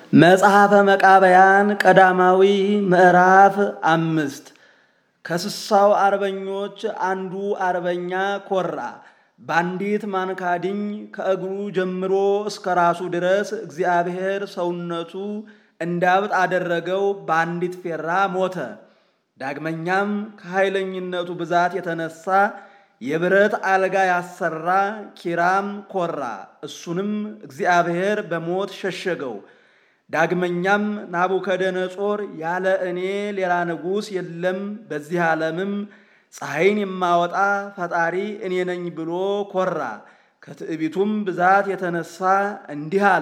መጽሐፈ መቃብያን ቀዳማዊ ምዕራፍ አምስት ከስሳው አርበኞች አንዱ አርበኛ ኮራ። በአንዲት ማንካድኝ ከእግሩ ጀምሮ እስከ ራሱ ድረስ እግዚአብሔር ሰውነቱ እንዳብጥ አደረገው። በአንዲት ፌራ ሞተ። ዳግመኛም ከኃይለኝነቱ ብዛት የተነሳ የብረት አልጋ ያሰራ ኪራም ኮራ። እሱንም እግዚአብሔር በሞት ሸሸገው። ዳግመኛም ናቡከደነጾር ያለ እኔ ሌላ ንጉሥ የለም፣ በዚህ ዓለምም ፀሐይን የማወጣ ፈጣሪ እኔ ነኝ ብሎ ኮራ። ከትዕቢቱም ብዛት የተነሳ እንዲህ አለ።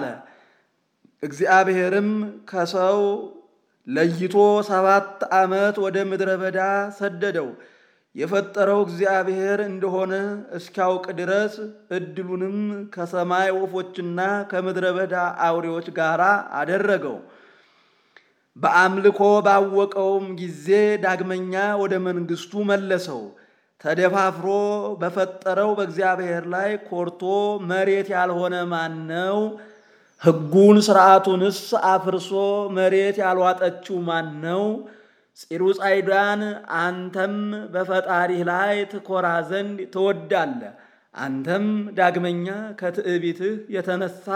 እግዚአብሔርም ከሰው ለይቶ ሰባት ዓመት ወደ ምድረ በዳ ሰደደው። የፈጠረው እግዚአብሔር እንደሆነ እስኪያውቅ ድረስ እድሉንም ከሰማይ ወፎችና ከምድረ በዳ አውሬዎች ጋር አደረገው። በአምልኮ ባወቀውም ጊዜ ዳግመኛ ወደ መንግስቱ መለሰው። ተደፋፍሮ በፈጠረው በእግዚአብሔር ላይ ኮርቶ መሬት ያልሆነ ማን ነው? ሕጉን ሥርዓቱንስ አፍርሶ መሬት ያልዋጠችው ማን ነው? ፂሩጻይዳን አንተም በፈጣሪህ ላይ ትኮራ ዘንድ ትወዳለህ። አንተም ዳግመኛ ከትዕቢትህ የተነሳ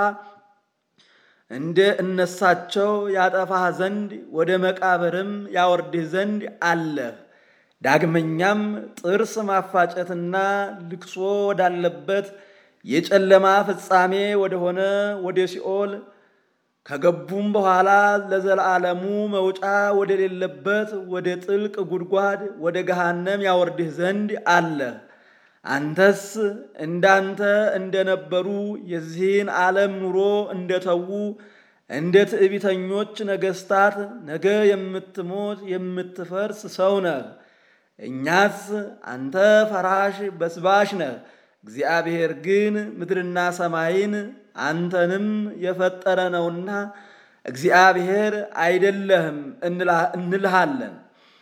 እንደ እነሳቸው ያጠፋህ ዘንድ ወደ መቃብርም ያወርድህ ዘንድ አለህ። ዳግመኛም ጥርስ ማፋጨትና ልቅሶ ወዳለበት የጨለማ ፍጻሜ ወደሆነ ወደ ሲኦል ከገቡም በኋላ ለዘላለሙ መውጫ ወደሌለበት ወደ ጥልቅ ጉድጓድ ወደ ገሃነም ያወርድህ ዘንድ አለህ። አንተስ እንዳንተ እንደነበሩ የዚህን ዓለም ኑሮ እንደተዉ እንደ ትዕቢተኞች ነገሥታት ነገ የምትሞት የምትፈርስ ሰው ነህ። እኛስ አንተ ፈራሽ በስባሽ ነህ። እግዚአብሔር ግን ምድርና ሰማይን አንተንም የፈጠረ ነውና እግዚአብሔር አይደለህም እንልሃለን።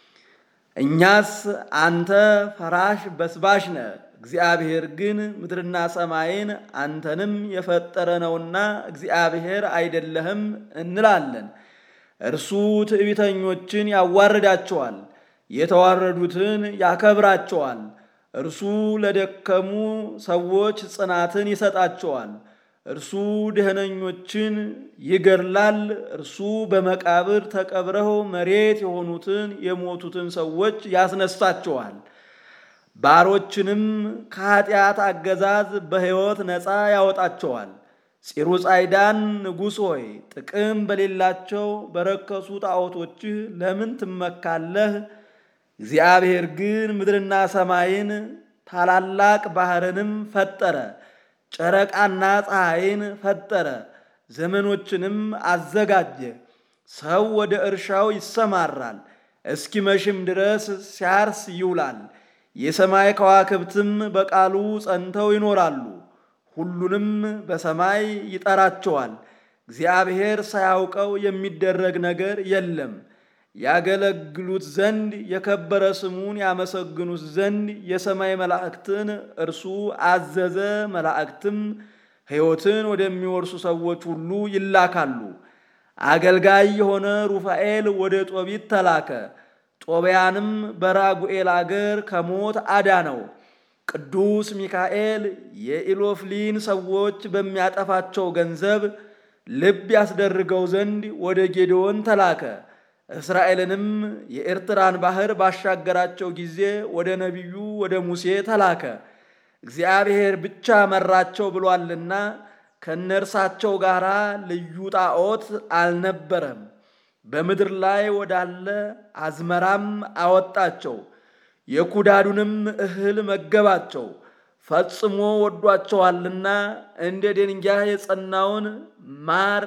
እኛስ አንተ ፈራሽ በስባሽ ነህ። እግዚአብሔር ግን ምድርና ሰማይን አንተንም የፈጠረ ነውና እግዚአብሔር አይደለህም እንላለን። እርሱ ትዕቢተኞችን ያዋርዳቸዋል፣ የተዋረዱትን ያከብራቸዋል። እርሱ ለደከሙ ሰዎች ጽናትን ይሰጣቸዋል። እርሱ ደህነኞችን ይገድላል። እርሱ በመቃብር ተቀብረው መሬት የሆኑትን የሞቱትን ሰዎች ያስነሳቸዋል። ባሮችንም ከኃጢአት አገዛዝ በሕይወት ነፃ ያወጣቸዋል። ፂሩጻይዳን ንጉሥ ሆይ ጥቅም በሌላቸው በረከሱ ጣዖቶችህ ለምን ትመካለህ? እግዚአብሔር ግን ምድርና ሰማይን ታላላቅ ባሕርንም ፈጠረ። ጨረቃና ፀሐይን ፈጠረ። ዘመኖችንም አዘጋጀ። ሰው ወደ እርሻው ይሰማራል፣ እስኪመሽም ድረስ ሲያርስ ይውላል። የሰማይ ከዋክብትም በቃሉ ጸንተው ይኖራሉ። ሁሉንም በሰማይ ይጠራቸዋል። እግዚአብሔር ሳያውቀው የሚደረግ ነገር የለም። ያገለግሉት ዘንድ የከበረ ስሙን ያመሰግኑት ዘንድ የሰማይ መላእክትን እርሱ አዘዘ። መላእክትም ሕይወትን ወደሚወርሱ ሰዎች ሁሉ ይላካሉ። አገልጋይ የሆነ ሩፋኤል ወደ ጦቢት ተላከ። ጦቢያንም በራጉኤል አገር ከሞት አዳነው። ቅዱስ ሚካኤል የኢሎፍሊን ሰዎች በሚያጠፋቸው ገንዘብ ልብ ያስደርገው ዘንድ ወደ ጌዴዎን ተላከ። እስራኤልንም የኤርትራን ባህር ባሻገራቸው ጊዜ ወደ ነቢዩ ወደ ሙሴ ተላከ። እግዚአብሔር ብቻ መራቸው ብሏልና ከነርሳቸው ጋር ልዩ ጣዖት አልነበረም። በምድር ላይ ወዳለ አዝመራም አወጣቸው። የኩዳዱንም እህል መገባቸው። ፈጽሞ ወዷቸዋልና እንደ ደንጊያ የጸናውን ማር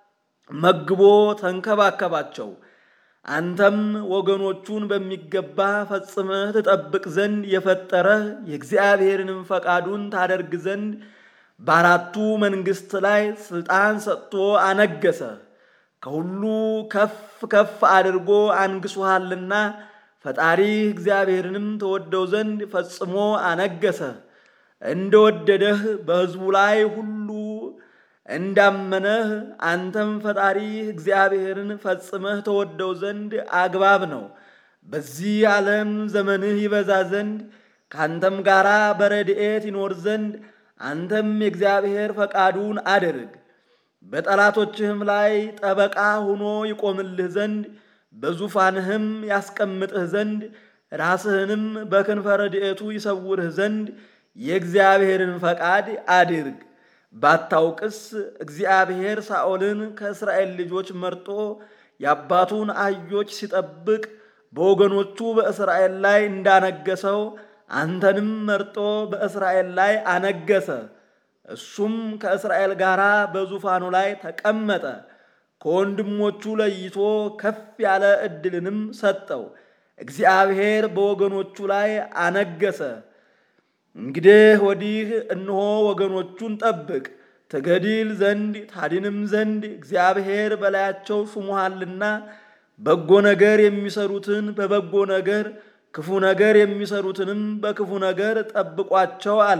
መግቦ ተንከባከባቸው። አንተም ወገኖቹን በሚገባ ፈጽመህ ትጠብቅ ዘንድ የፈጠረህ የእግዚአብሔርንም ፈቃዱን ታደርግ ዘንድ በአራቱ መንግሥት ላይ ሥልጣን ሰጥቶ አነገሰ። ከሁሉ ከፍ ከፍ አድርጎ አንግሶሃልና ፈጣሪህ እግዚአብሔርንም ተወደው ዘንድ ፈጽሞ አነገሰ። እንደወደደህ በሕዝቡ ላይ ሁሉ እንዳመነህ አንተም ፈጣሪህ እግዚአብሔርን ፈጽመህ ተወደው ዘንድ አግባብ ነው። በዚህ ዓለም ዘመንህ ይበዛ ዘንድ ከአንተም ጋር በረድኤት ይኖር ዘንድ አንተም የእግዚአብሔር ፈቃዱን አድርግ። በጠላቶችህም ላይ ጠበቃ ሆኖ ይቆምልህ ዘንድ በዙፋንህም ያስቀምጥህ ዘንድ ራስህንም በክንፈ ረድኤቱ ይሰውርህ ዘንድ የእግዚአብሔርን ፈቃድ አድርግ። ባታውቅስ እግዚአብሔር ሳኦልን ከእስራኤል ልጆች መርጦ የአባቱን አህዮች ሲጠብቅ በወገኖቹ በእስራኤል ላይ እንዳነገሰው አንተንም መርጦ በእስራኤል ላይ አነገሰ። እሱም ከእስራኤል ጋር በዙፋኑ ላይ ተቀመጠ። ከወንድሞቹ ለይቶ ከፍ ያለ ዕድልንም ሰጠው። እግዚአብሔር በወገኖቹ ላይ አነገሰ። እንግዲህ ወዲህ እነሆ ወገኖቹን ጠብቅ፣ ትገድል ዘንድ ታድንም ዘንድ እግዚአብሔር በላያቸው ሹሞሃልና በጎ ነገር የሚሰሩትን በበጎ ነገር ክፉ ነገር የሚሰሩትንም በክፉ ነገር ጠብቋቸው አለ።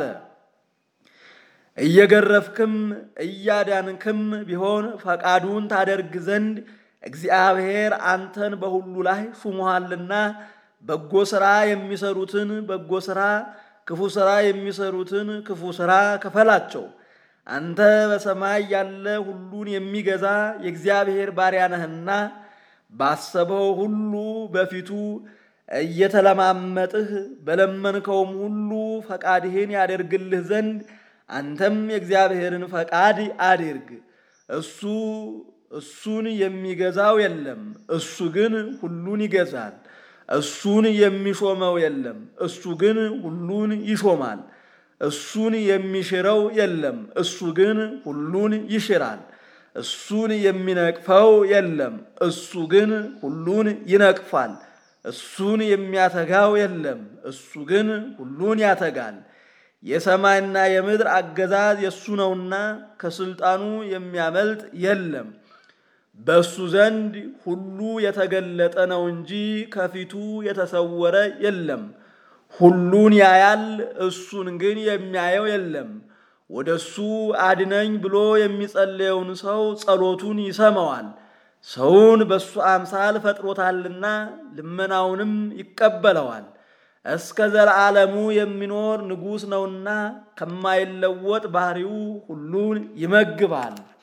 እየገረፍክም እያዳንክም ቢሆን ፈቃዱን ታደርግ ዘንድ እግዚአብሔር አንተን በሁሉ ላይ ሹሞሃልና በጎ ሥራ የሚሰሩትን በጎ ሥራ፣ ክፉ ሥራ የሚሰሩትን ክፉ ሥራ ክፈላቸው። አንተ በሰማይ ያለ ሁሉን የሚገዛ የእግዚአብሔር ባሪያ ነህና ባሰበው ሁሉ በፊቱ እየተለማመጥህ በለመንከውም ሁሉ ፈቃድህን ያደርግልህ ዘንድ አንተም የእግዚአብሔርን ፈቃድ አድርግ። እሱ እሱን የሚገዛው የለም፣ እሱ ግን ሁሉን ይገዛል። እሱን የሚሾመው የለም፣ እሱ ግን ሁሉን ይሾማል። እሱን የሚሽረው የለም፣ እሱ ግን ሁሉን ይሽራል። እሱን የሚነቅፈው የለም፣ እሱ ግን ሁሉን ይነቅፋል። እሱን የሚያተጋው የለም፣ እሱ ግን ሁሉን ያተጋል። የሰማይና የምድር አገዛዝ የእሱ ነውና ከስልጣኑ የሚያመልጥ የለም። በእሱ ዘንድ ሁሉ የተገለጠ ነው እንጂ ከፊቱ የተሰወረ የለም። ሁሉን ያያል፣ እሱን ግን የሚያየው የለም። ወደ እሱ አድነኝ ብሎ የሚጸለየውን ሰው ጸሎቱን ይሰማዋል። ሰውን በእሱ አምሳል ፈጥሮታልና ልመናውንም ይቀበለዋል። እስከ ዘለዓለሙ የሚኖር ንጉሥ ነውና ከማይለወጥ ባህሪው ሁሉን ይመግባል።